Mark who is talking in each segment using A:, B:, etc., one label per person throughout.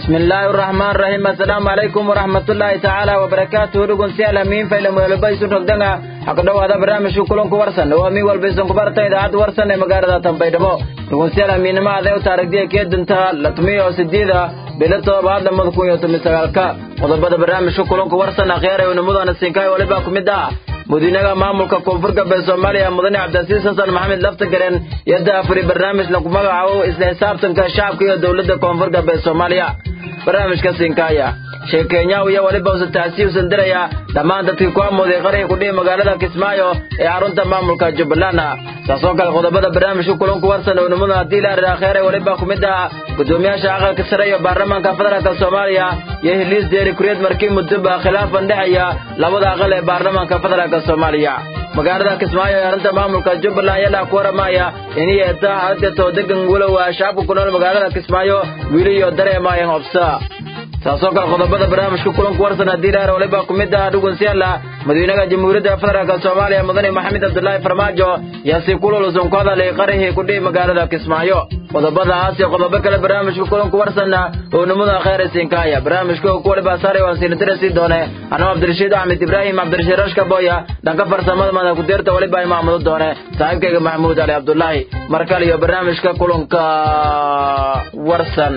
A: bismillaahi araxmaan raxiim assalaamu calaykum waraxmatullaahi tacaala wabarakaatuhu dhugunsiyaal hamiin faylan weelba isu rogdanga xaq dhowaada barnaamijka kulanku warsan oo amiin walba isan kubarta idaacadda warsan ee magaalada tanbaydhabo dhugunsiyaal hamiinimo adeew taarigdiya keedinta la tumiyo sideeda bilo todobaad lamada kun iyo toban sagaalka qodobada barnaamijka kulanku warsan akhyaar ee unimudana siinkaay waliba ku mid ah madiinaha maamulka koonfur galbeed soomaaliya mudane cabdilcasiis xasan maxamed laftagareen iyo daafuri barnaamij lagu magacaabo isla xisaabtanka shacabka iyo dowladda koonfur galbeed soomaaliya barnaamijka siinkaaya sheekeenyaw iyo weliba usan taasi usan diraya dhammaan dadkii ku amooday qariga kudhihi magaalada kismaayo ee xarunta maamulka jubbaland taasoo kale qodobada barnaamijka kulanku warsan oo nimada haddii la arraa kheere weliba ku mid ah gudoomiyaasha aqalka sare iyo baarlamaanka federaalka soomaaliya iyo hiliis deeri kuriyad markii muddoba khilaafan dhexeeya labada aqal ee baarlamaanka federaalka soomaaliya magaalada kismaayo ee arrinta maamulka jubbaland ayaa ku waramaya inay eetaa xaaladdeetoo degan walowa shacabka ku nool magaalada kismaayo wiili iyo dareemayan obsa taasoo kale qodobada barnaamijka kulanku warsan haddii laar waliba ku mid ah dhugunsiyaala madaxweynaha jamhuuriyadda federaalk soomaaliya mudane maxamed cabdulaahi farmaajo yaa si kululusan ku hadalay qarihii kudhihi magaalada kismaayo qodobadaas iyo qodobo kale barnaamijka kulanku warsanna oo nimada khayr siinkaaya barnaamijka ku waliba saaray waan siinadirasi doone anoo cabdirashiid axmed ibraahim cabdirashiid rashka boya dhanka farsamada mada kudeerta waliba imaamudo doone saaxiibkayga maxamuud cali cabdulaahi mar kale iyo barnaamijka kulanka warsan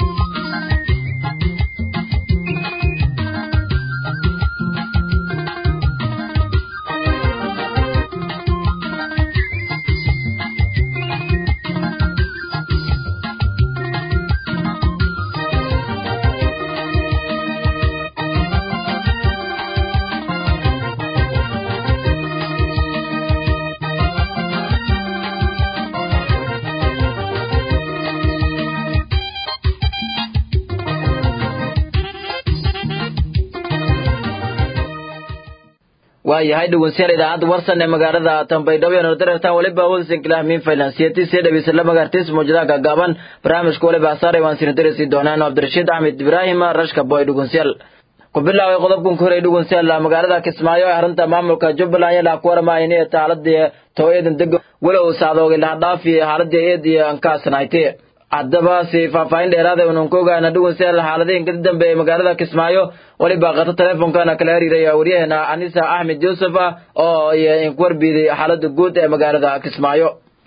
A: waayahay dhegeystayaal idaacadda warsan ee magaalada tanbaydhabo iyo nordareertan waliba hoosan kilahmiin faylansiyati see dhegeysa la magaartiis muujadaha gaagaaban barnaamijka waliba asaaray waan sinadarisi doonaan cabdirashiid axmed ibraahim rashka boy dhegeystayaal ku bilaaway qodobkan ku horay dhegeystayaal magaalada kismaayo ee arrinta maamulka jubbaland ayaa ku waramaya inay taaladii tooyadan deg walow saadooga lahadhaafi xaaladii eedii ankaasnaaytay haddaba si faahfaahin dheeraada unan ku ogaana dhegeystayaal xaaladihin ka dambe ee magaalada kismaayo waliba qato teleefonkana kala xiriiraya waryaheena anisa axmed yuusuf ah oo ku warbiiday xaalada guud ee magaalada kismaayo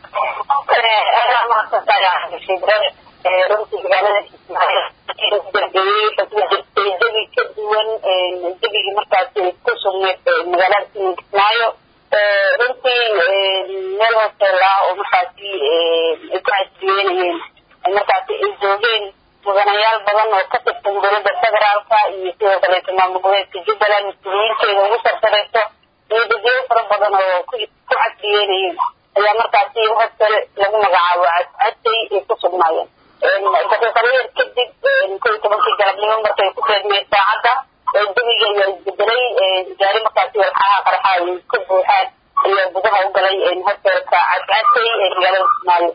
B: jawi ka duwan jawigii markaas ku sugneed magaalada kismaayo runtii meel hoosteela oo markaasi ay ku casriyeynayeen markaasi ay joogeen mudanayaal badan oo ka tirsan dowladda federaalka iyo sidoo kaleeto maamul goboleedka jubbaland mas-uuliyiinteeda ugu sartareyso iyo dadweyne fara badan oo ku casriyeynayeen ayaa markaasi hostel lagu magacaabo cadcadtay ay ku sugnaayeen daqiiqado yar kadib kow iyo tobankii galabnimo markay ku beegmeen saacadda jawiga ayaa isbedelay gaari markaasi walxaha qarxa ay ka buuxaan ayaa gudaha u galay hostelka cadcadtay ee magaalada kismaayo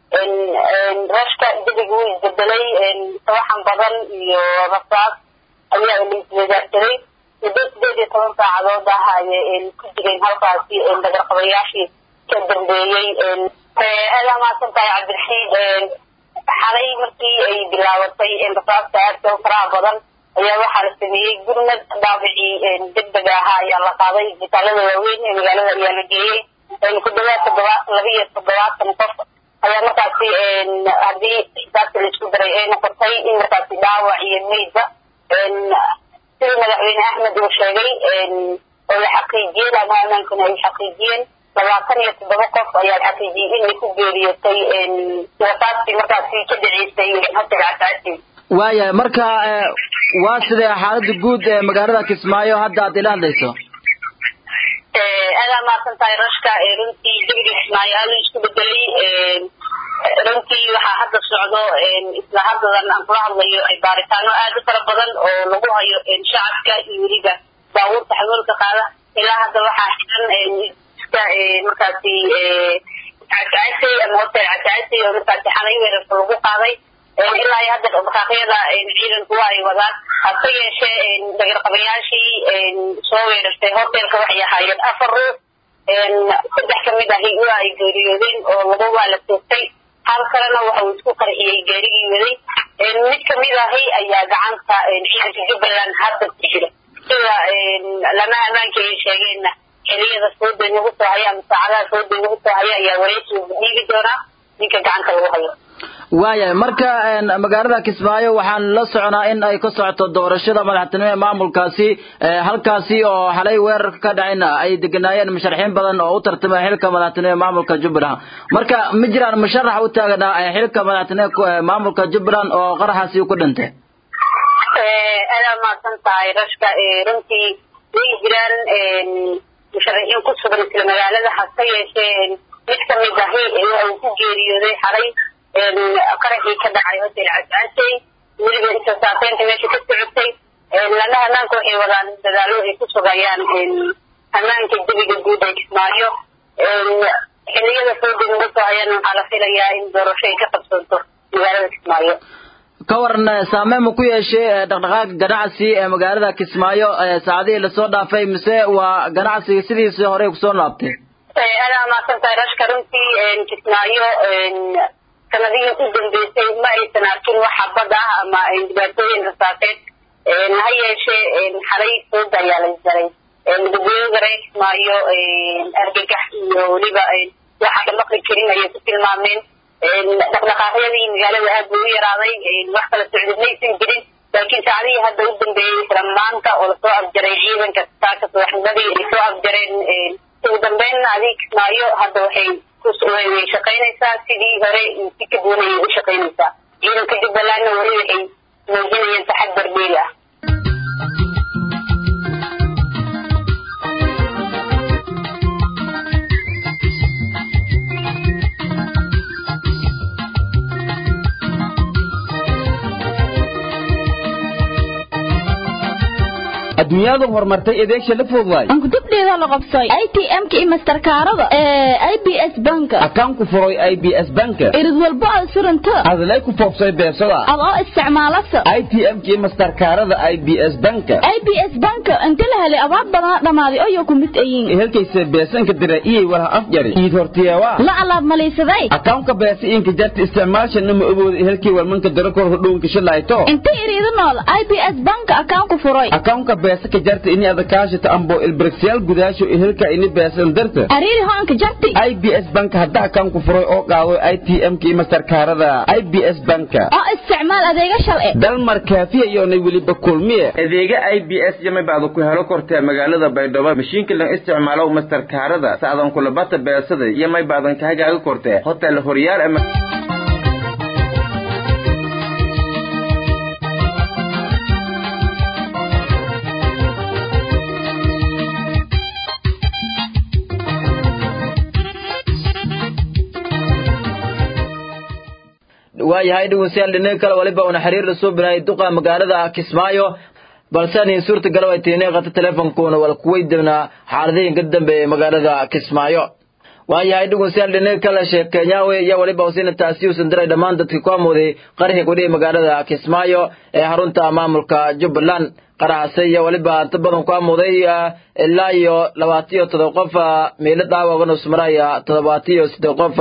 B: rashka jawiga wuu isbedelay sawaxan badan iyo rasaas ayaa la iswadaarsaday muddo sideed iyo toban saacadood ah ayay ku jireen halkaasi dagarqabayaashii ka dambeeyey aada mahadsan tahay cabdirashiid xalay markii ay bilaabatay rasaasta aadka u faraha badan ayaa waxaa la sameeyey gurmad dhaabicii degdega ahaa ayaa la qaaday isbitaalada waaweyn ee magaalada ayaa la geeyey ku dhawaad toddobaatan laba iyo toddobaatan qof ayaa markaasi haddii xisaabta laisku daray ay noqotay in markaasi dhaawac iyo meydba sidii madaxweyne axmed uu sheegay oo la xaqiijiyeen ama amaankuna ay xaqiijiyeen labaatan iyo toddoba qof ayaa xaqiijiyey inay ku geeriyootay rasaastii markaasi ka dhaceysay hotel casaasi
A: waayahay marka waa sidee xaalada guud ee magaalada kismaayo hadda aad ila hadlayso
B: aadaa mahadsan tahay rashka runtii jawiga kismaayo aada isku bedelay runtii waxaa hadda socdo isla haddadan aan kula hadlayo baaritaano aad u fara badan oo lagu hayo shacabka iyo weliba baabuurta xamuulka qaada ilaa hadda waxaa xiran iska markaasi casaasay ama hotel casaasay oo markaasi xalay weerarka lagu qaaday ilaa iyo hadda dhaqdhaqaaqyada ciidanku waa ay wadaan hase yeeshee dagarqabayaashii soo weerartay hotelka waxay ahaayeen afar ruux saddex kamid ahi waa ay geeriyoodeen oo laba waa la toogtay hal kalena waxa uu isku qarxiyey gaarigii waday mid kamid ahi ayaa gacanta ciidanka jubbaland hadda ku jira sida lama ammaanka ay sheegeenna xiliyada sooday nagu soo haya ama saacadaha sooday nagu soo haya ayaa wareysiga dhiigi doonaa ninka gacanta lagu hayo
A: waayahay marka magaalada kismaayo waxaan la soconaa in ay ka socoto doorashada madaxtinimo ee maamulkaasi halkaasi oo xalay weerarka ka dhacayna ay deganaayeen musharaxiin badan oo u tartamay xilka madaxtinimo ee maamulka jubbaland marka ma jiraan musharax u taaganaa xilka madaxtinimo ee maamulka jubbaland oo qaraxaasi ku dhintay
B: adaa mahadsan tahay rashka runtii way jiraan musharaxiin ku sugan isla magaalada hase yeeshee mid kamid ahi waxa uu ku geeriyooday xalay qaraxii ka dhacay hotel cascasey weliba isasaateynta meesha ka socotay lana ammaanka waxay wadaan dadaalo ay ku sugayaan ammaanka debiga guud ee kismaayo xiliyada fooda nagu soo hayaan waxaa la filayaa in doorasho ay ka qabsoonto magaalada kismaayo
A: ka waran saameyn ma ku yeeshay dhaqdhaqaaqa ganacsi ee magaalada kismaayo saacadihii lasoo dhaafay mise waa ganacsiga sidiisii horey kusoo laabtay
B: adaa mahadsan tahay rashka runtii kismaayo sanadihii u dambeysay ma aysan arkin wax xabad ah ama dhibaatooyin rasaaseed ha yeeshee xalay fooda ayaa la jaray gudoomiyaha reer kismaayo argagax iyo weliba waxa la maqli karin ayay ku tilmaameen dhaqdhaqaaqyadii magaalada aad buu u yaraaday wax kala socda maysan jirin laakiin saacadihii hadda u dambeeyey isla maanta oo lasoo afjaray ciidanka saaka subaxnimadii ay soo afjareen ugu dambeynna adig kismaayo hadda waxay way shaqaynaysaa sidii hore si ka duwan ayay u shaqaynaysaa ciidanka jubbalandna weli waxay muujinayaan taxadar dheeri ah
C: adduunyadu horumartay adeegsha la fududaay
D: ankudubdheeda la qabsay i t m-ka iyo masterkaarada ee i b s banka
C: akaan ku furay i b s banka
D: irid walbo aad suranta
C: adlay ku foobsay beesada
D: adoo isticmaalasa
C: i t m-ka iyo masterkaarada i b s banka
D: i b s banka inta la helay abaad badan dhammaaday oyo ku mid ayiin
C: helkaysa beesanka dira iyay walaha afjari iid hortiyeewaa
D: la alaab malaysaday
C: akawnka beesa inka jarta isticmaalshana ma ogooda helkii walmanka dara kor hodhownka shilayto
D: inta iriidu nool i b s banka akaan ku furay
C: akawnka beesa ka jarta ini adakaashata ambo ilbirigsyaal gudaasho helka ini beesan darta
D: ariiri hoanka jarti
C: i b s banka hadda akaan ku furay oo qaado i t m-ka iyo masterkaarada i b s banka
D: oo isticmaal adeega shalci
C: dalmar kaafiya iyoonay weliba kulmiye
E: adeega i b s yamay baada ku helo kortee magaalada baydhabo mashiinka la isticmaalo masterkaarada sacdan kulabata beesada yamay baadan kahagaaga kortee hotel horyaal ama
A: waayahay dhegeystayaal dhinaca kale waliba una xiriir la soo binaayay duqa magaalada Kismaayo balse aan suurta gal way tiinay qata teleefankoona wal kuweydina xaaladihii ka dambeeyay magaalada Kismaayo waayahay dhegeystayaal dhinaca kale sheekanyaawe iyo waliba usina taasi u sandaray dhammaan dadkii ku amooday qarxi ku dhigay magaalada Kismaayo ee xarunta maamulka Jubbaland qaraxase iyo waliba inta badan ku amooday ilaa iyo labaatan iyo toddoba qof meelo dhaawacana usmaraya toddobaatan iyo siddeed qof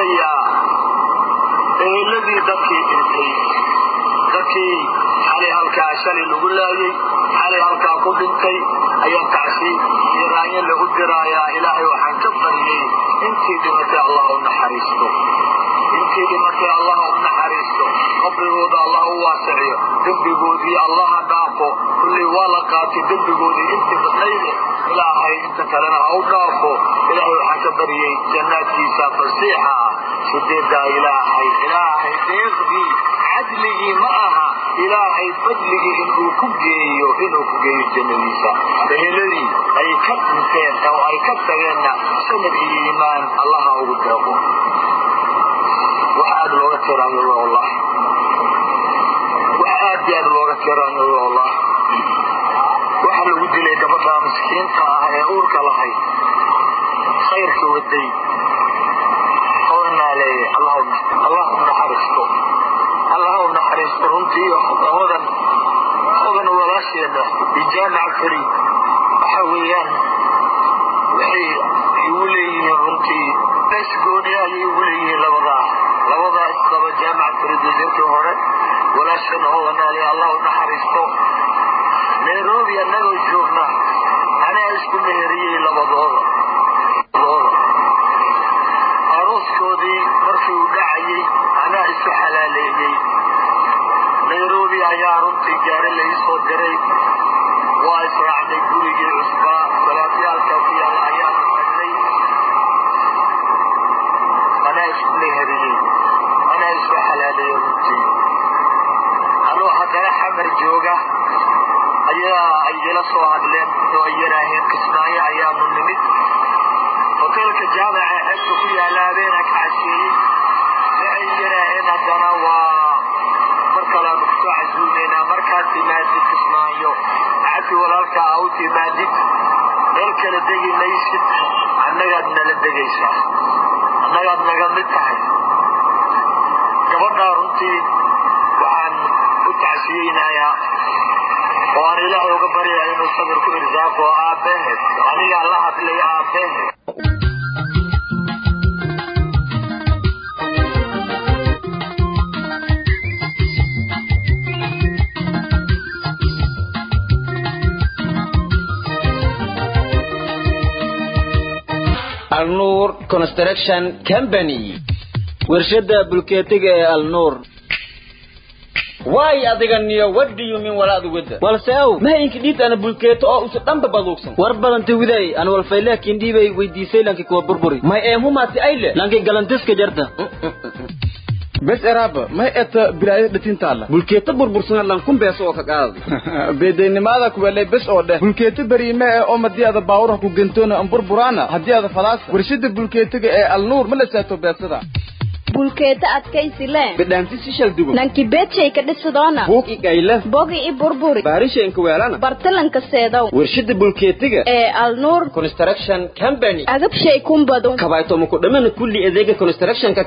F: eheladii dadkii dhintay dadkii xalay halkaa shalay lagu laayey xalay halkaa ku dhintay ayaa tacsi iyo raanyo lagu diraayaa ilaahay waxaan ka baryey intii dhimatay allah u naxariisto intii dhimatay allah u naxariisto qabrigooda allah u waasiciyo dembigoodii allaha dhaafo kullay waa la qaatay dembigoodii intii badnayde ilaahay inta kalena ha u dhaafo ilaahay waxaan ka baryey jannaadkiisa fasiixa ah sideedaa ilaahay ilaahay deeqdii cadligii ma aha ilaahay fadligii inuu ku geeyo inuu ku geeyo jannadiisa eheladii ay ka dhinteen oo ay ka tageenna sanad iyo iimaan allaha ugu deeqo wax aad looga tiraanyo wallah wax aad iyo aad looga tiraanyo wallah waxa lagu dilay gabadha miskiinta ah ee uurka lahayd khayrka waday odanaleeye allah u naxariisto allah u naxariisto runtii hodan hodan walaasheeda bijaamac fariid waxa weeyaan waxay igu leeyihiin runtii bees gooni ayay igu leeyihiin labadaa labadaa isqaba jaamac fariid wasiirkii hore walaashan oo wanaali allah u naxariisto nairobi annagoo joogna anaa isku meheriyey labadooda arooskoodii markii uu dhacayey anaa isu xalaaleeyey nairobi ayaa runtii gaari la ii soo diray waa israacnay gurigii cusbaa salaadyaalka ku yaalla ayaanu tagnay anaa isku meheriyey anaa isku xalaaleeyey runtii anuu haddana xamar jooga ayaa ay ila soo hadleen oo ay yaraaheen kismaayo ayaanu nimid hoteelka jaamaca xeebta ku yaalla habeena ka casheeyey waxay yaraaheen haddana waa mar kaleanu kusoo casuumaynaa markaad timaadid kismaayo cabdi walaalka a u timaadid meel kala degi maysid annagaad nala degaysaa annagaad naga mid tahay gabadhaa runtii waxaan u tacsiyeynayaa oo aan ilaahay uga baryaya inuu sabir ku irsaaqo aabbaheed anigaa la hadlay aabbaheed
C: alnuur construction company
A: warshada bulkeetiga ee alnuur
C: waay adiga niyo what do you mean walaad ugada
A: balse ow
C: mahayinka dhiid ana bulkeeto oo usa dhanba baduugsan
A: war badanta widay aan walfaylaakin dhiibay weydiisay lanki kuwa burburi
C: may eemhumaati ayle
A: lanki galantiska jarta
G: bes eraaba may eta bilaaya dhatintaala
C: bulkeeto burbursana lankun beeso oo ka qaada
G: beedaynimada kuwelay bes oo dheh bulkeeto beriime ee oo madii ada baawuraha ku gentoona an burburaana haddii ada falaasa warshada bulkeetiga ee alnuur ma la saato beesada
D: bulkeeta adkaysi le
C: bidhaanti si shal dugo
D: nanki beedshay ka dhisidoona
C: buug i gayle
D: bogi i burburi
C: baarishaynka weelana
D: bartalanka seedow
C: warshada bulkeetiga
D: ee alnuur
C: construction company
D: agabshay kumbadu
C: kabaytooma ku dhamana kulli adeega constructionka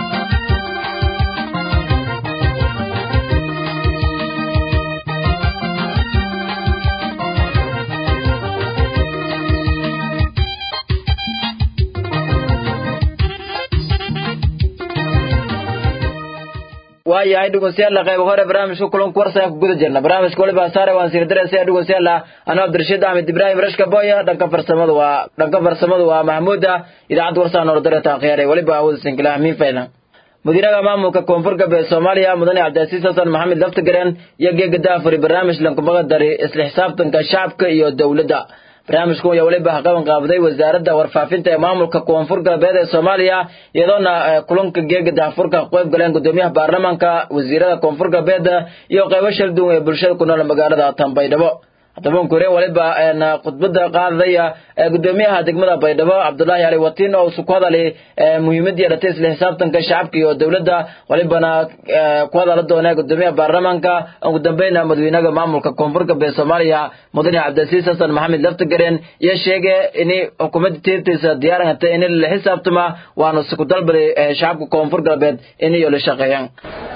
A: waayahay dhegeystayaal qayb hore barnaamijka kulanka warsan ku guda jirna barnaamijka waliba saare waan sii diraysaa dhegeystayaal anoo Abdirashiid Ahmed Ibrahim Rashka Boya dhanka farsamada waa dhanka farsamada waa Mahmuuda idaacad warsan oo dirata khayray waliba awood sinkila min fayna mudiraha maamulka koonfur galbeed Soomaaliya mudane Cabdisiis Xasan Maxamed Laftigaran iyo geegada furi barnaamij lanku magadari isla xisaabtanka shacabka iyo dawladda barnaamijku ayaa weliba qaban qaabaday wasaaradda warfaafinta ee maamulka koonfur galbeed ee Soomaaliya iyadoona kulanka geega daafurka qayb galeen gudoomiyaha baarlamaanka wasiirada koonfur galbeed iyo qaybo shal duwan ee bulshada ku nool magaalada Tanbaydhabo haddaba kore waliba khudbada qaadaya gudoomiyaha degmada Baydhabo Cabdullaahi Ali Watiin oo ku hadalay muhiimadda yeelatay isla xisaabtanka shacabka iyo dawladda walibana ku hadala doona gudoomiyaha baarlamaanka ugu dambeynna madaxweynaha maamulka koonfur galbeed Soomaaliya mudane Cabdisiis Xasan Maxamed Laftigareen iyo sheegay in xukuumadda tirtiisa diyaaranta in la xisaabtama waana isku dalbaday shacabka koonfur galbeed in ay la shaqeeyaan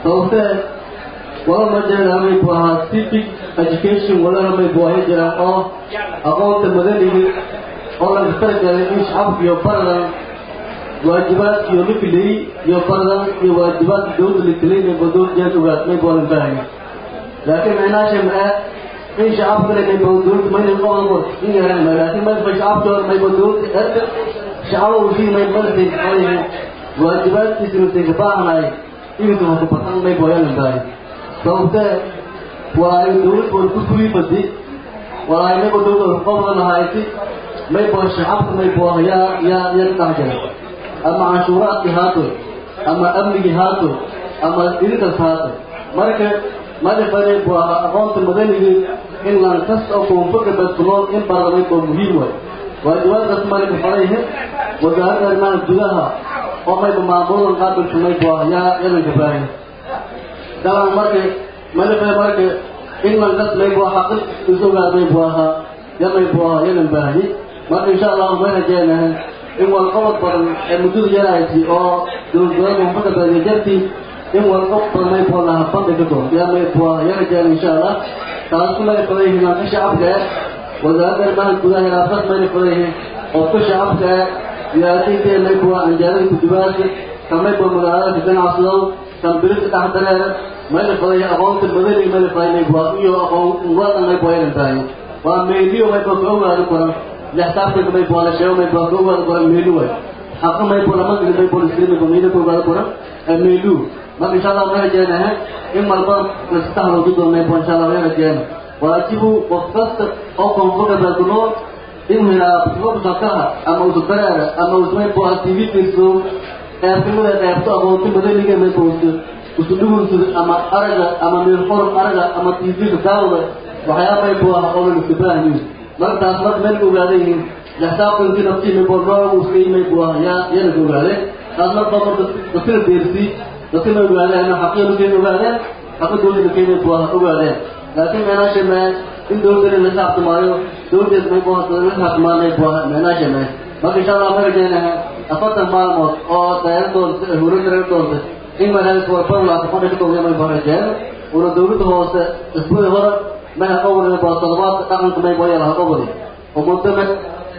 H: wala ma jiraan may buu ahaa civic education walana may buu ahay jiraan oo aqoonta madaniga oo laga talagalay in shacabka iyo baradan waajibaadka iyo lifilay iyo baradan iyo waajibaadka dawladda litilay may buu dawladda jeed ogaad may buu baahaya laakiin micnaasha ma in shacabka le may buu dawladda mayna qobda qor in yaran ma laakiin may fa shacabka may buu dawladda erda shacabo wixii may martay qalayn waajibaadkiisa intay ka baahanay inuu ku batan may buu yalan baahaya sababtee waa ay dawlad wal ku fuli badi waa ay nago dawlad qobda lahayti may boo shacabka may boo yaa yaa yaa dhahjay ama canshuuraadkii haato ama amnigii haato ama idinkas haato marka madafane buu aqoonta madanigii in lan kas oo koonfurka dadkunool in baradamay boo muhiim way waajibaadkaas malika fadayhe wasaaradda arrimaha gudaha oo mayba maamuladan qaabilka may boo yaa yadanka baahay daban marka malife marka in lankas may buu ahaa qis isogaa may buu ahaa ya may buu ahaa yadan baahi marka insha allahu may rajeynahay in walqabad badan ee muddada yarahaysay oo dowladgoboleedka koonfurta baadiya jartii in walqabad badan may buu lahaa banda ka doon ya may buu ahaa ya rajeyna insha allah taas ku laga faday himaanka shacabka ee wasaaradda arrimaha gudaha hiraafad mayna faday qofka shacabka ee siyaasiyiinta may buu anjaarada kudubaasa kamay buu magaalada ka ganacsadow tambirida dhex dareera mayla fadaya aqoonta madani mayla faday may buwa iyo aqoon wadan may buwayan tahay waa meeliyo may buwa ka ogaado koran lextaabka may buwa la sheego may buwa ka ogaado koran meelu way xaqa may buwa lama gili may buwa lisiri may buwa meelu ka ogaado koran meelu marka insha allah may rajeenahay in marba lastaxloogi doono may buwa insha allah may rajeena waajibu qof kasta oo koonfurka baakunool inuu helaa busakaha ama usubareera ama usmay buwa tv tirso qeybkamida qeybto aqoonti madaniga may buwa usudhugunsid ama araga ama meelxoran araga ama tv-ka daawada waxyaabay buwa qolan iskabaahayin markaas marka meel ogaada yihiin lexsaabkanki naftii may buwa nooca uskay may buwa yaa yana ka ogaadeen taas marka marka dadkina deersii dadkina ogaadeen ama xaqiiqda keen ogaadeen xaqa dowladda keen may buwa ogaadeen laakiin meenaasha mee in dowladda la saabtamaayo dowladeed may buwa la saabtamaanay buwa meenaasha mee marka insha allah ma rajaynaha afartan maalmood oo dayar doonta hurin doonta in manhajka warbarlaata fadhiga dowlada may barajeen una dowladda hoose isbuuci hore may haqowri baa toddobaadka dhaqanka may boyal haqowri oo muddo may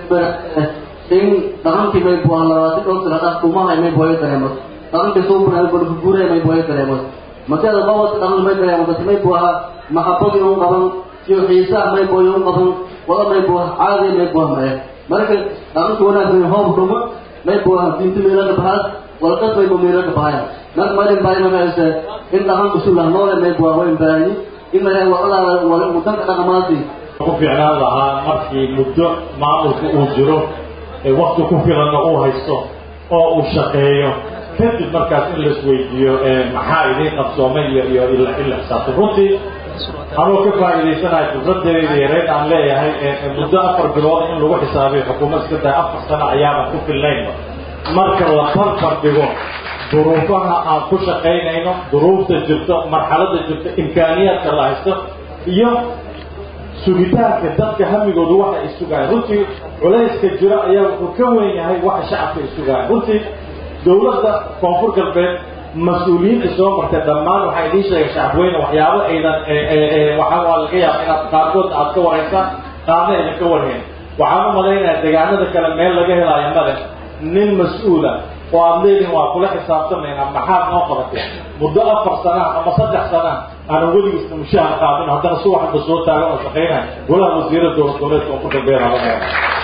H: in dhaqankii may buaa labaatan dhowr sano dhaq kumahay may boyo dareemas dhaqankii suubuna balkuguuraya may boyo dareemas makeeda bawata dhaqanka may dareemas dadka may buaha maxabadii un qaban iyo xiisaha may boyo un qaban wada may buah caadi may buah mare marka dhaqanka wanaagsan hoob ruma may buaha diinta meelaka bahaas walqad may bumeelaka bahaya marka marin baa imakaaysa in dhaqanka sulah noole may buah wayn baahanyi in maraa walaala wadanka dhaqamaasi
I: ku fiicnaan lahaa markii muddo maamulka uu jiro ee wakti ku filanna uu haysto oo uu shaqeeyo kadib markaas in laisweydiiyo maxaa idiin qabsoomay iyo iyo in la xisaabto runtii anuu ka faa'iidaysanahay fursadeeda yareed aan leeyahay muddo afar bilood in lagu xisaabiyo xukuumad iska tahay afar sano ayaaban ku filnaynba marka la farfar dhigo duruufaha aan ku shaqaynayno duruufta jirto marxaladda jirto imkaaniyaadka la haysto iyo sugitaanka dadka hamigoodu waxa ay sugaayan runtii culayska jiro ayaa wuxuu ka weyn yahay waxa shacabka ay sugaayan runtii dowladda koonfur galbeed mas-uuliyiinta soo martay dhammaan waxaa idiin sheegay shacabweyne waxyaabo aydan waxaa waa laga yaaba inaad qaarkood aad ka waraysaan qaarna aydan ka warhayn waxaan u malaynayaa deegaanada kale meel laga helaayo male nin mas-uula oo aad leedihin waa kula xisaabtamaynaa maxaad noo qabatay muddo afar sana ama saddex sana aanan weligiisna mushaahar qaadin haddana si waxba soo taagan oo shaqaynaya golaha wasiirada dowlad goboleedka oo ku dambeyn habanaya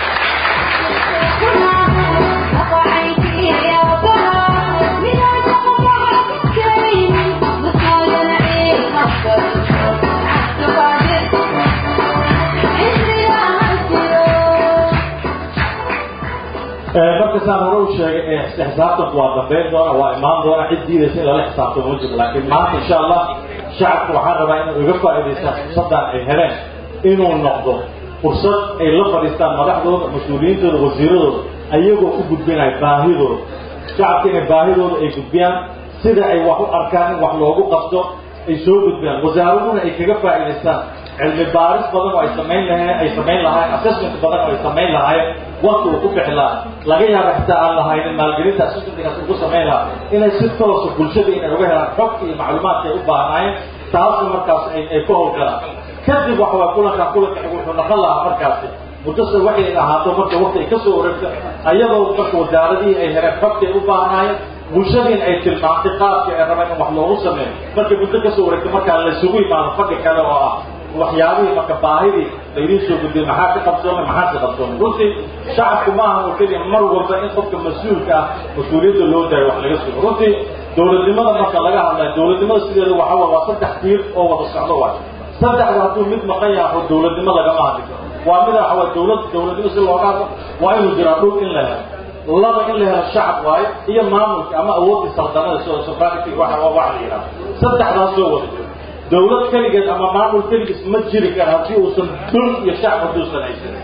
I: marka saan hore u sheegay xisaabtanku waa dambeyn doona waa imaan doona cid diidaysa in lala xisaabtamo ma jiro laakiin maanta insha allah shacabku waxaan rabaa inay uga faa'iidaystaan fursaddan ay heleen inuu noqdo fursad ay la fadhiistaan madaxdooda mas-uuliyiintooda wasiiradooda ayagoo u gudbinaya baahidooda shacabka inay baahidooda ay gudbiyaan sida ay wax u arkaan in wax loogu qabto ay soo gudbiyaan wasaaraduna ay kaga faa'iidaystaan cilmi baaris badan oo ay samayn lahayeen ay samayn lahaayeen assessment badan oo ay samayn lahaayeen wakti uu ku bixi lahaa laga yaaba xitaa aan lahaynin maalgelinta assessmentkaas ugu samayn lahaa inay si toosa bulshada inay uga helaan xogta iyo macluumaadka ay u baahnaayeen taasna markaas ay ay ku howlgalaan kadib waxa waa kulanka kulanka wuxuu noqon lahaa markaasi muddasa waxay ahaato marka wakti ay kasoo wareegto ayadoo marka wasaaradihii ay heleen xogta ay u baahnaayeen bulshadiin ay tilmaantay qaabka ay rabaan in wax loogu sameeyo markay muddo kasoo wareegto markaa laysugu imaado fadhi kale oo ah waxyaabihii marka baahidii laydiin soo gudbiyey maxaa ka qabsoomay maxaa ka qabsoomay runtii shacabku ma aha oo keliya mar walba in qofka mas-uulka ah mas-uuliyadda loo daayo wax laga sugo runtii dowladnimada marka laga hadlayo dowladnimada sideeda waxa waa waa saddex tiir oo wada socdo waay saddexda hadduu mid maqan yahay oo dowladnimo lagama hadli waa mida waxa waa dowlad dowladnimo si looga hadlo waa inuu jiraa dhul in la helo laba in la helo shacab waaye iyo maamulka ama awoodii saldanada soo sovereignty waxa waa wax la yidhaha saddexdaas soo wada jiro dowlad keligeed ama maamul keligiis ma jiri kara haddii uusan dhul iyo shacab hadduusan haysanin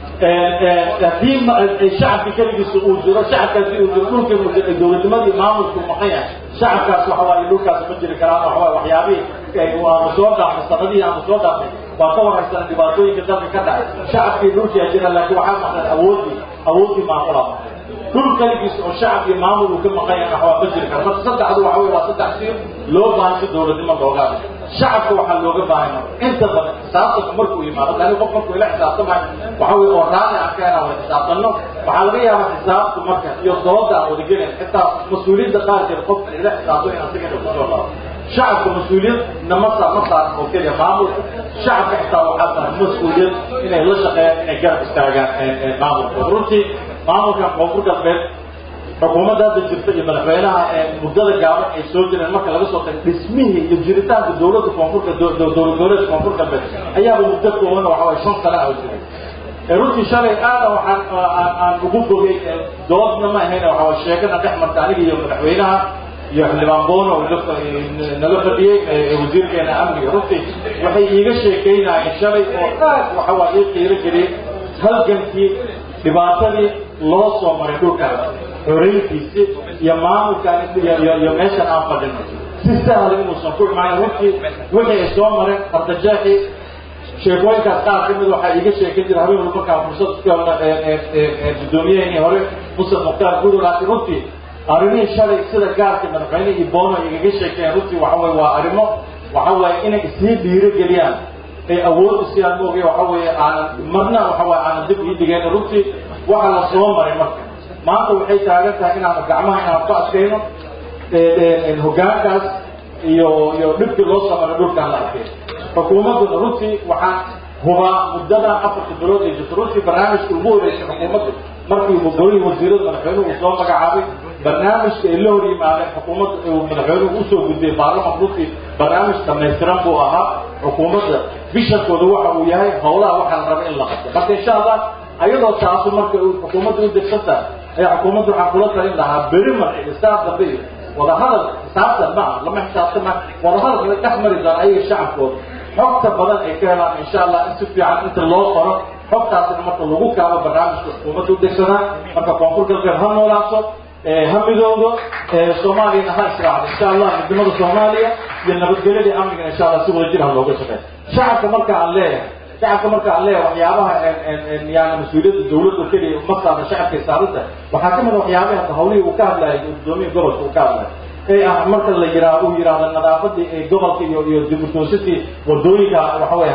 I: haddii shacabki keligiisa uu jiro shacabkaasi uu jiro dhulka uu jiro dowladnimadii maamulku maqan yahay shacabkaas waxa waaye dhulkaas ma jiri karaan waxa waaye waxyaabihii aanu soo dhaafnay sanadihii aanu soo dhaafnay waa ka waraysana dhibaatooyinka dalka ka dhacay shacabkii dhulkii jira laakiin waxaa maqan awoodii awoodii maamulaa maqan dhul kaligiisa oo shacab iyo maamul uu ka maqan yahay waxbaa ma jiri kara marka saddexdu waxa wey waa saddex sir loo baahan si dowladnimo looga shacabka waxaa looga baahan inta badan xisaabtanka markuu yimaado lani qof markuu ila xisaabtamayo waxa wey oo raali aan ka hela wada xisaabtanno waxaa laga yaabaa xisaabtu marka iyo dooda aan wadagelin xitaa mas-uuliyadda qaarkeed qofka ila xisaabto in asigana kusoo laabo shacabka mas-uuliyad nama saa ma saaran oo keliya maamulka shacabka xitaa waxaa tahay mas-uuliyad inay la shaqeeyaan inay garab istaagaan maamulka runtii maamulkan koonfur galbeed xukuumadda hadda jirta iyo madaxweynaha muddada gaaban ay soo jireen marka laga soo tago dhismihii iyo jiritaanka dowladda koonfurka dowlad goboleedka koonfur galbeed ayaaba muddo kooban waxa waye shan sana oo jiray runtii shalay aada waxaan aan ugu bogay doodna ma ahayn waxa waye sheegana dhex marta aniga iyo madaxweynaha iyo xildhibaan boono nala fadhiyey wasiirkeena amniga runtii waxay iiga sheekeynayeen shalay oo aad waxa waa ii qiiro geliyey halgankii dhibaatadii loo soo maray dhulkan xoreyntiisi iyo maamulkan iyo meeshan aan fadhino si sahla inuusan ku imaan runtii wixii ay soo mareen ardajeexi sheekooyinkaas qaar ka mid waxaa iiga sheekan jira habeen walba markaan fursad ku helno gudoomiyaheenii hore musa mukhtaar gudo laakiin runtii arrimihii shalay sida gaarka madaxweyne iyo boono igaga sheekeen runtii waxa weye waa arrimo waxa weeye inay isii dhiiro geliyaan ay awood isiyaan moogay waxa weeye aanan marna waxa weye aanan dib ii dhigeen runtii waxa la soo maray marka maanta waxay taagan tahay inaanu gacmaha inaan ku adkayno hoggaankaas iyo iyo dhibkii loo soo maray dhulkaan la arkay xukuumadduna runtii waxaan hubaa muddadan afarta bilood ay jirto runtii barnaamijka ugu horeysay xukuumaddu markii golihii wasiirada madaxweynuhu uu soo magacaabay barnaamijka ay la hor yimaadeen xukuumadda uu madaxweynuhu usoo gudbiyey baarlamanka runtii barnaamij dhamaystiran buu ahaa xukuumadda bishankooda waxa uu yahay howlaha waxaa la raba in la qabto marka insha allah ayadoo taasu marka xukuumadda u degsan tahay ayaa xukuumadda waxaan kula talin lahaa beri marka xisaab dambe iyo wadahadal xisaabtan ma aha lama xisaabtama wadahadal la dhex mari doona ayaga shacabkooda xogta badan ay ka helaan insha allah in si fiican inta loo qoro xogtaasina marka lagu kaabo barnaamijka xukuumadda u degsanaa marka koonfur galbeed ha noolaato ha midoodo soomaaliyana ha israacdo insha allah midnimada soomaaliya iyo nabadgelyada amnigana insha allah si wada jir ha looga shaqeeyo shacabka marka aan leeyahay shacabka marka aan leeyahay waxyaabaha yani mas-uuliyadda dawladda keliya uma saarna shacabkay saaranta waxaa ka mid a waxyaabaha hadda hawlihii uu ka hadlayay guddoomiya gobolka uu ka hadlayay ee ah marka la yiraa uu yidhaahdo nadaafadii ee gobolka iyo iyo dibutoosidii wadooyinka waxa weye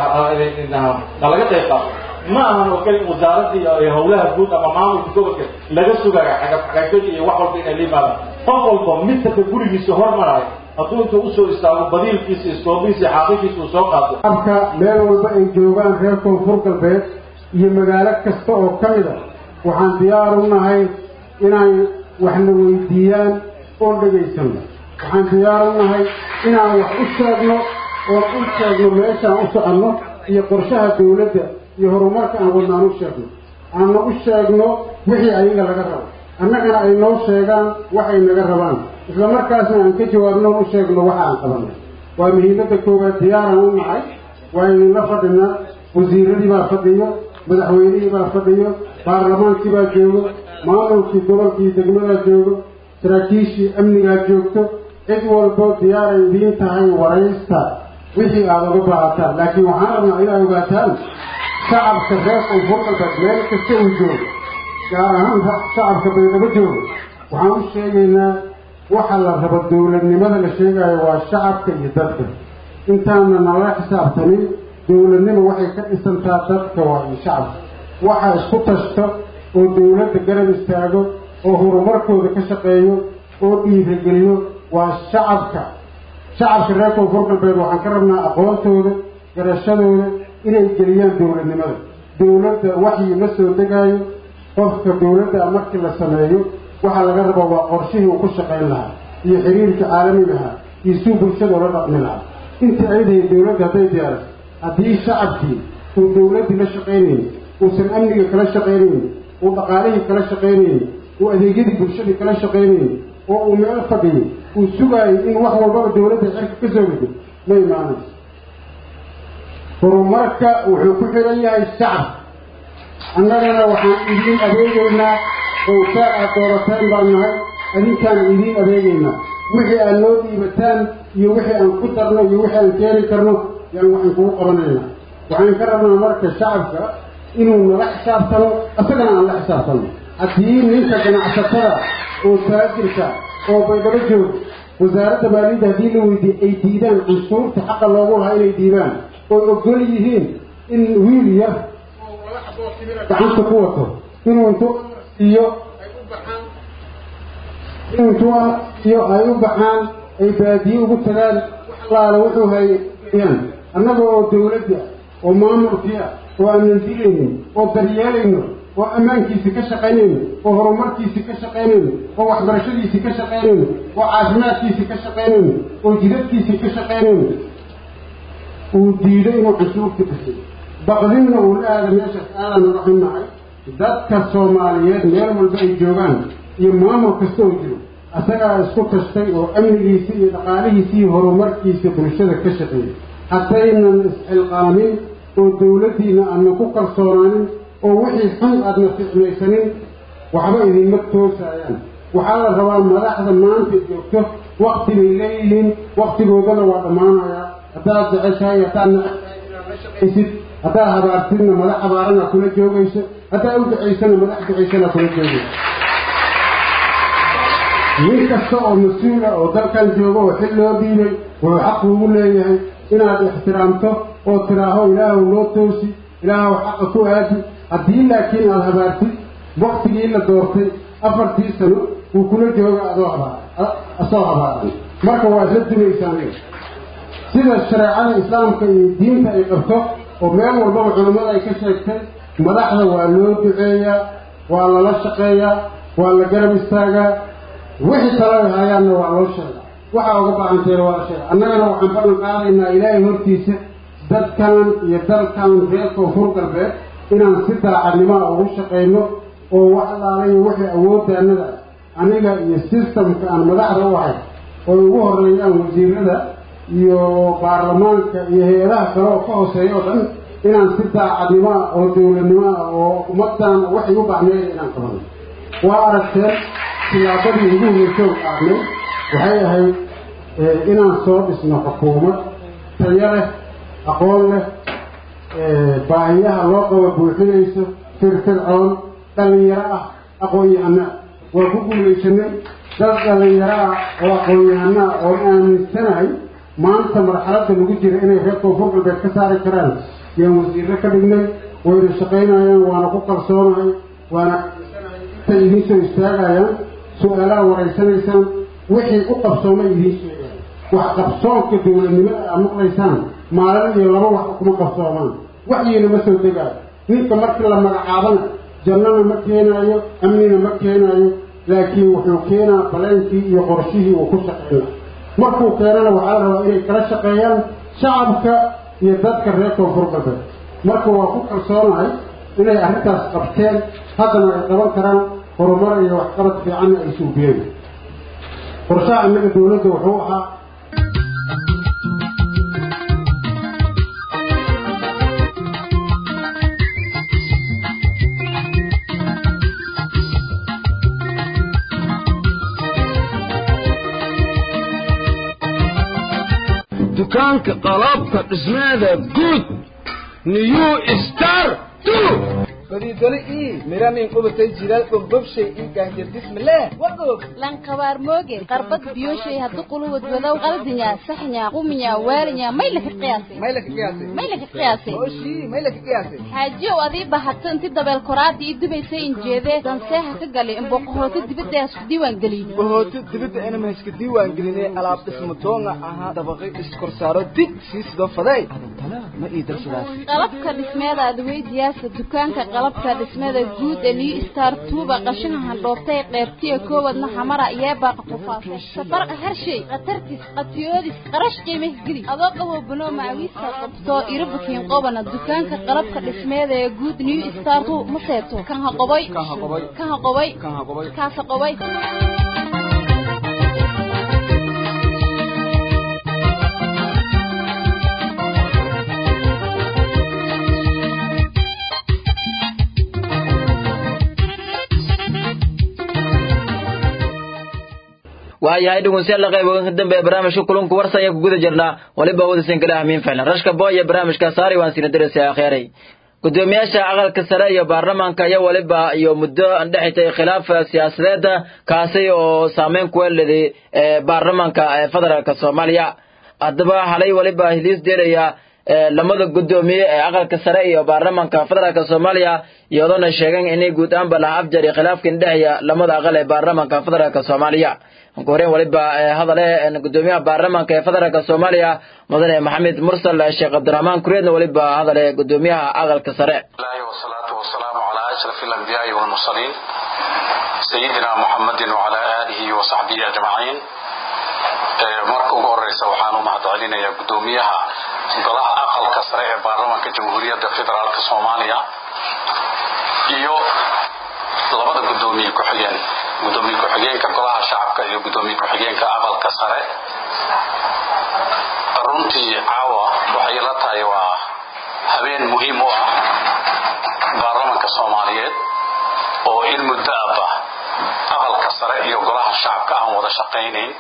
I: halaga qayb qaato ma ahan oo keli wasaaradii howlaha guud ama maamulka gobolka laga sugayo xagafxagafyada iyo wax walba inay la yimaadaan qof walba midkaka gurigiisa hormarayo hadduu inta usoo istaago badiilkiisa iskoobihiisa xaaqikiisa uu soo qaato
J: abka meel walba ay joogaan reer koonfur galbeed iyo magaalo kasta oo ka mid a waxaan diyaar u nahay inay waxna weydiiyaan oon dhegaysano waxaan diyaar u nahay inaan wax u sheegno oon u sheegno meeshaan u soconno iyo qorshaha dawladda iyo horumarka aan wadna aan u sheegno aanna u sheegno wixii ayaga laga rabo annagana ay noo sheegaan waxay naga rabaan isla markaasna aan ka jawaabno u sheegno waxa aan qabanay waa muhiimadda koowaad diyaaraan u nahay waa idinla fadhinaa wasiiradii baa fadhiyo madaxweynihii baa fadhiyo baarlamaankii baa joogo maamulkii gobolkii degmadaa joogo saraakiishii amnigaa joogto cid walbo diyaaray idiin tahay waraysta wixii aada uga baahataan laakiin waxaan rabnaa inaad ogaataan shacabka reer koonfur galbeed meel kasta uu joogo gaar ahaan shacabka baydhabo joogo waxaan u sheegaynaa waxa la rabo dawladnimada la sheegayo waa shacabka iyo dadka intaana nala xisaabtanin dawladnimo waxay ka dhisantaa dadka waa iyo shacabka waxa isku tashto oo dawladda garab istaago oo horumarkooda ka shaqeeyo oo dhiirageliyo waa shacabka shacabka reer koonfur galbeed waxaan ka rabnaa aqoontooda garashadooda inay geliyaan dawladnimada dawladda waxyi ma soo degaayo qofka dawladda markii la sameeyo waxaa laga rabaa waa qorshihii uu ku shaqayn lahaa iyo xiriirka caalamigahaa iyo suu bulshada ula dhaqmi lahaa intii aydahay dawladda hadday diyaariso haddii shacabkii uu dawladdii la shaqaynaynin uusan amniga kala shaqaynaynin uu dhaqaalihii kala shaqaynaynin uu adeegyadii bulshadii kala shaqaynaynin oo uu meel fadhiyo uu sugaayo in wax walbaba dawladda cirka ka soo gado ma imaanayso horumarka wuxuu ku xiran yahay shacab annagana waxaan idiin adeegaynaa owtaa aad doorateen baan nahay adinkaan idiin adeegaynaa wixii aad noo dhiibataan iyo wixii aan ku darno iyo wixii aan keeni karno yaan waxaan kugu qabanaynaa waxaan ka rabnaa marka shacabka inuu nala xisaabtano isagana aan la xisaabtano haddii ninka ganacsatada oo taajirka oo baydhabo jooga wasaaradda maaliyadda haddii la weydiiye ay diidaan canshuurta xaqa loogu lahaa inay diidaan oo ogol yihiin in wiil yar oo laba xaboo timira gacanta ku wato inuu intuu siiyo ay u baxaan inuu intuu siiyo ay u baxaan ay baadiye ugu tagaan wax allaala wuxuu hayaan annaga oo dawladda oo maamulkii ah oo aanan dilaynin oo daryeelayno oo ammaankiisi ka shaqaynayno oo horumarkiisi ka shaqaynayno oo waxbarashadiisi ka shaqaynayno oo caafimaadkiisi ka shaqaynayno oo jidadkiisi ka shaqaynayno uu diido inuu canshuurta bixiyo baqdinna uu la aada meeshaas aadan naga xunnahay dadka soomaaliyeed meel walba ay joogaan iyo maamul kasta oo jiro asagaa isku tashtay oo amnigiisi iyo dhaqaalihiisi iyo horumarkiisa bulshada ka shaqeeyay haddaynan isxilqaamin oo dawladdiina aadna ku kalsoonaanin oo wixii xun aadna ficmaysanin waxba idinma toosayaan waxaa la rabaa madaxda maanta joogto wakti bay leeyihiin waktigoodana waa dhammaanayaa haddaad jeceshahay haddaad nacabtahay inaad la shaqaysid haddaad habaartidna madax habaarana kula joogayso haddaad u ducaysana madax ducaysana kula joogayso nin kasta oo mas-uula oo dalkan jooga oo xil loo dhiibay wuxuu xaq ugu leeyahay inaad ixtiraamto oo tiraaho ilaahu loo toosi ilaahu xaqa ku aadi haddii laakiin aada habaartid waktigii la doortay afartii sano wuu kula jooga adoo habaar asoo habaaran marka waa isla dumaysaan sida shareecada islaamka iyo diinta ay qabto oo meel walbaba culammada ay ka sheegtay madaxda waa loo duceeyaa waa lala shaqeeyaa waa la garab istaagaa wixii talo hayaanna waa loo sheegaa waxaa uga baahanteena waa la sheega annagana waxaan ballan qaadaynaa ilaahay hortiisa dadkan iyo dalkan reer koonfur galbeed inaan si daacadnimaa ugu shaqayno oo wax allaalayo wixii awooddaanada aniga iyo systemka aan madaxda u ahay oo ugu horeeyaan wasiirada iyo baarlamaanka iyo hay-adaha kale oo ka hooseeya oo dhan inaan si daacadnimoa oo dawladnimoa oo ummadan waxay u baahneeya inaan qabano waa aragteen tilaabadii ugu horeysoog aadnay waxay ahayd inaan soo dhisno xukuumad tayo leh aqoon leh baahiyaha loo qabo buuxinayso firfircoon dhallinyaro ah aqoon-yahana waa ku guulaysanay dad dhallinyaro ah oo aqoon-yahana ah oon aaminsanahay maanta marxaladda lagu jira inay reer koonfur galbeed ka saari karaan yaan wasiirro ka dhignay wayna shaqaynayaan waana ku kalsoonahay waana intay idiin soo istaagayaan su-aalaha waraysanaysaan wixii u qabsoomay idiin sheegaan wax qabsoonka dawladnimada aad maqlaysaan maalin iyo laba wax kuma qabsoomaan waxyiina ma soo degaayo ninka markii la magacaabana jannana ma keenaayo amnina ma keenaayo laakiin wuxuu keenaa baleenkii iyo qorshihii uu ku shaqeyna markuu keenana waxaa la rabaa inay kala shaqeeyaan shacabka iyo dadka reer koonfur galbeed marka waa ku kalsoonahay inay arrintaas qabteen haddana ay qaban karaan horumar iyo waxqabad fiicanna ay suubiyeen qorshaha innaga dawladda wuxuu ahaa
C: dukaanka qalabka dhismeeda guud new star
G: badiidole ii miranin qubatay jilaal bombobshay ii gaanjadismileh wagoog
D: lankabaar mooge qarbad biyoshay haddu quluwad wadow qaldinya saxnya quminya waalinya may laka qiyaasay
G: may laka qiyaasay
D: may laka qiyaasay
G: oshii may laka qiyaasay
D: xaajiyow adii bahato inti dabeel koraadii ii dubaysay injeedee danseeha ka galay imboqohooto dibadda isku diiwaan geliyey
G: bohooto dibadda inama iska diiwaan gelinay alaab dhismo doonga ahaa dabaqay iskorsaaro dig sii sidoo faday adantana ma ii darsadaas
D: qalabka dhismeeda adweydiyaasa dukaanka qalabka dhismada guud ee new star tuuba qashaha handhoobtay qeybtiya koowadna xamara yeebaaqa qufaasay safarqa harshay khatartis qatiyoodis qarash qiimih geli adoo qabo banoo macawiista qabto irabukiin qobana dukaanka qalabka dhismeeda ee guud new star tu ma seeto kan ha qoboy
G: kan ha qoboy
D: kan ha qoboy
G: kan ha qoboy
D: kaasa qoboy
A: waayahay dhegeystayaal qayboodka dambe ee barnaamijka kulanku warsan ayaa ku guda jirnaa waliba wadaysan kala ahmiin ficlan rashka boy iyo barnaamijka saari waan sina diraysa akheeray gudoomiyaasha aqalka sare iyo baarlamaanka iyo weliba iyo muddo andhexitay khilaaf siyaasadeeda kaasi oo saameyn ku leeday baarlamaanka federaalk soomaaliya haddaba halay weliba hiliis deelaya lamada gudoomiye ee aqalka sare iyo baarlamaanka federaalk soomaaliya iyadoona sheegeen inay guud ahaanba laha afjar iyo khilaafkan dhexeeya lamada aqal ee baarlamaanka federaalk soomaaliya ugu horeen weliba hadale gudoomiyaha baarlamaanka ee federaalk soomaaliya mudane maxamed mursal sheekh cabdiraxmaan kureedna weliba hadale gudoomiyaha aqalka sare
K: wasalaatu wasalaamu calaa ashraf alambiyaai walmursaliin sayidina muxamedin wacala aalihi wasaxbihi ajmaciin marka ugu horeysa waxaan u mahad celinayaa gudoomiyaha golaha aqalka sare ee baarlamaanka jamhuuriyadda federaalk soomaaliya iyo labada gudoomiye ku-xigeen gudoomiye ku-xigeenka golaha shacabka iyo gudoomiye ku-xigeenka aqalka sare runtii caawa waxay la tahay waa habeen muhiim u ah baarlamaanka soomaaliyeed oo in muddo aba aqalka sare iyo golaha shacabka aan wada shaqaynayn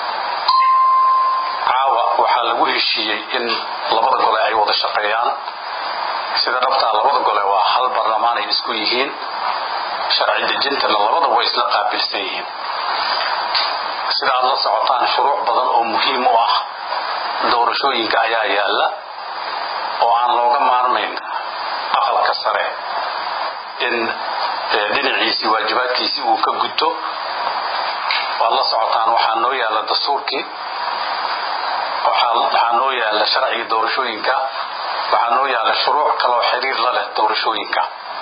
K: caawa waxaa lagu heshiiyey in labada gole ay wada shaqeeyaan sida dhabtaa labada gole waa hal baarlamaan ay isku yihiin sharci dejintana labada way isla qaabilsan yihiin sida aad la socotaan shuruuc badan oo muhiim u ah doorashooyinka ayaa yaalla oo aan looga maarmayn aqalka sare in dhinaciisii waajibaadkiisii uu ka gudto waad la socotaan waxaa noo yaalla dastuurkii waxaa noo yaalla sharciga doorashooyinka waxaa noo yaalla shuruuc kaloo xiriir la leh doorashooyinka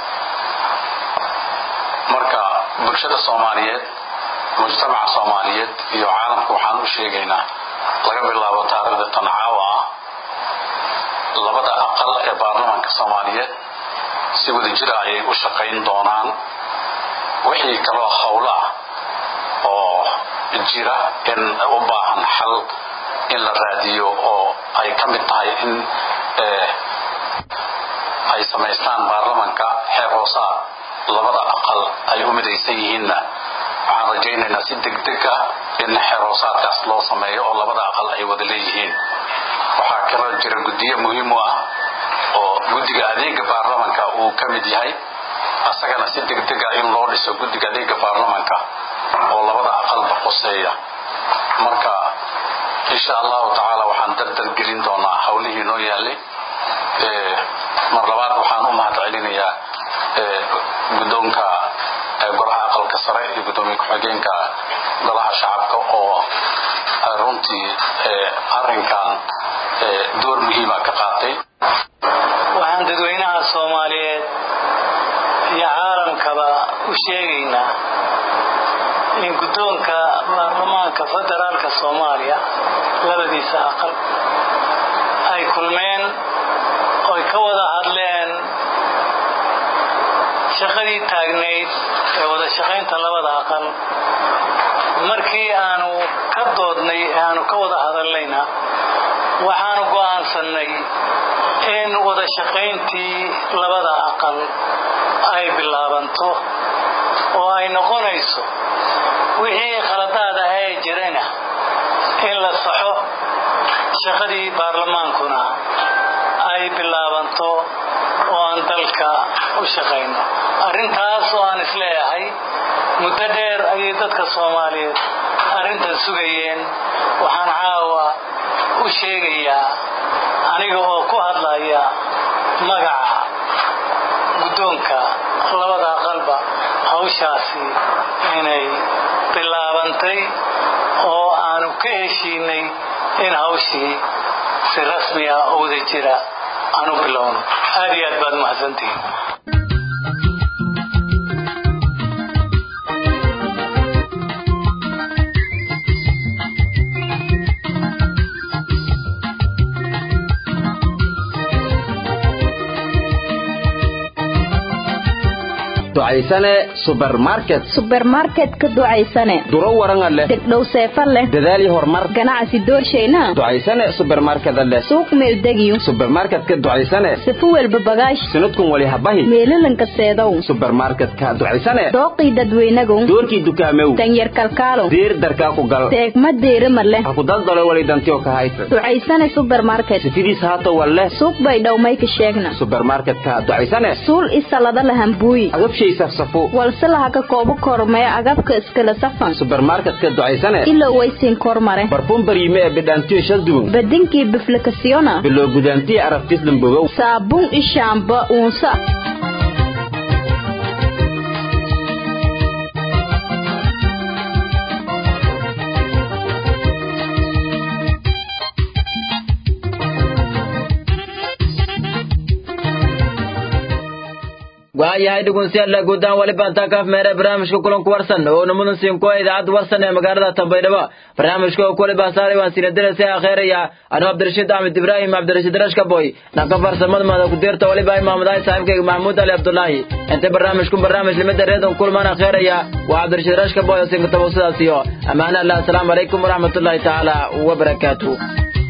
K: marka bulshada soomaaliyeed mujtamaca soomaaliyeed iyo caalamka waxaan u sheegaynaa laga bilaabo taariikhda tan caawa ah labada aqal ee baarlamaanka soomaaliyeed si wada jira ayay u shaqayn doonaan wixii kaloo howlo ah oo jira in u baahan xal in la raadiyo oo ay ka mid tahay in ay samaystaan baarlamanka xeer hoosaad labada aqal ay u midaysan yihiinna waxaan rajaynaynaa si degdeg ah in xeer hoosaadkaas loo sameeyo oo labada aqal ay wada leeyihiin waxaa kaloo jira guddiyo muhiim u ah oo guddiga adeega baarlamanka uu ka mid yahay asagana si degdega in loo dhiso guddiga adeega baarlamanka oo labada aqalba qoseeya marka insha allahu tacaala waxaan dardar gelin doonaa howlihii noo yaalay mar labaad waxaan u mahad celinayaa guddoonka golaha aqalka sare iyo guddoomiye ku-xigeenka golaha shacabka oo runtii arrinkan door muhiima ka qaatay
L: waxaan dadweynaha soomaaliyeed iyo caalamkaba u sheegaynaa in guddoonka baarlamaanka federaalka soomaaliya labadiisa aqal ay kulmeen oy ka wada hadleen shaqadii taagnayd ee wada shaqaynta labada aqal markii aanu ka doodnay ee aanu ka wada hadalnayna waxaanu go'aansannay in wada shaqayntii labada aqal ay bilaabanto oo ay noqonayso wixii khaladaad ah ee jirana in la saxo shaqadii baarlamaankuna ay bilaabanto oo aan dalka u shaqayno arrintaas oo aan isleeyahay muddo dheer ayay dadka soomaaliyeed arrintan sugayeen waxaan caawa u sheegayaa aniga oo ku hadlaya magaca guddoonka labada aqalba hawshaasi inay bilaabantay oo aanu ka heshiinay in hawshii si rasmi ah oo wada jira aan u bilowno aad iyo aad baad mahadsantihiin
C: ducaysane supermarket
M: subermarket ka ducaysane
C: duro waranga leh
M: degdhow seefa leh
C: dadaal iyo horumar
M: ganacsi doorshayna
C: ducaysane supermarket leh
M: suuq meeldegiyo
C: supermarketka ducaysane
M: sifu welba bagaash
C: sanadkun wali habahi
M: meelalanka seedow
C: supermarketka ducaysane
M: dooqii dadweynagow
C: doorkii dukaamew
M: danyar kalkaalow
C: diir darkaa ku gal
M: deegma deerima leh
C: ha ku daldalo wali dantiyo ka haysa
M: ducaysane subermarket
C: sifidiis haato walle
M: suuq bay dhowmay ka sheegna
C: supermarketka ducaysane
M: suul isalada lahambuuyi
C: agabshay safsafo
M: walse laha ka koobo kormee agabka iskala safan
C: supermarketka ducaysane
M: ilo waysiin kormare
C: barfuun bariime ee bidhaantiyo shaldugun
M: badinkii biflikasiyona
C: biloo gudaantiyo arabtislan bogow
M: saabuun ishaamba uunsa
A: waayahay dhegeystayaal guudaan wali baantaa kaaf meere barnaamijka kulanku warsan oo namudan siin kuwa idaacadda warsan ee magaalada Tanbaydhabo barnaamijka oo kule baasaaray waan siin diraysaa akhiiraya anoo Cabdirashiid Ahmed Ibrahim Cabdirashiid Rashka boy dhanka farsamada maada ku dirta wali baa Maxamed Ay saaxiibkayga Mahmoud Ali Abdullahi inta barnaamijku barnaamij limada reedan kulmaan akhiiraya waa Cabdirashiid Rashka boy oo siin ka tawasulaasiyo amaana Allah assalamu alaykum wa rahmatullahi ta'ala wa barakatuh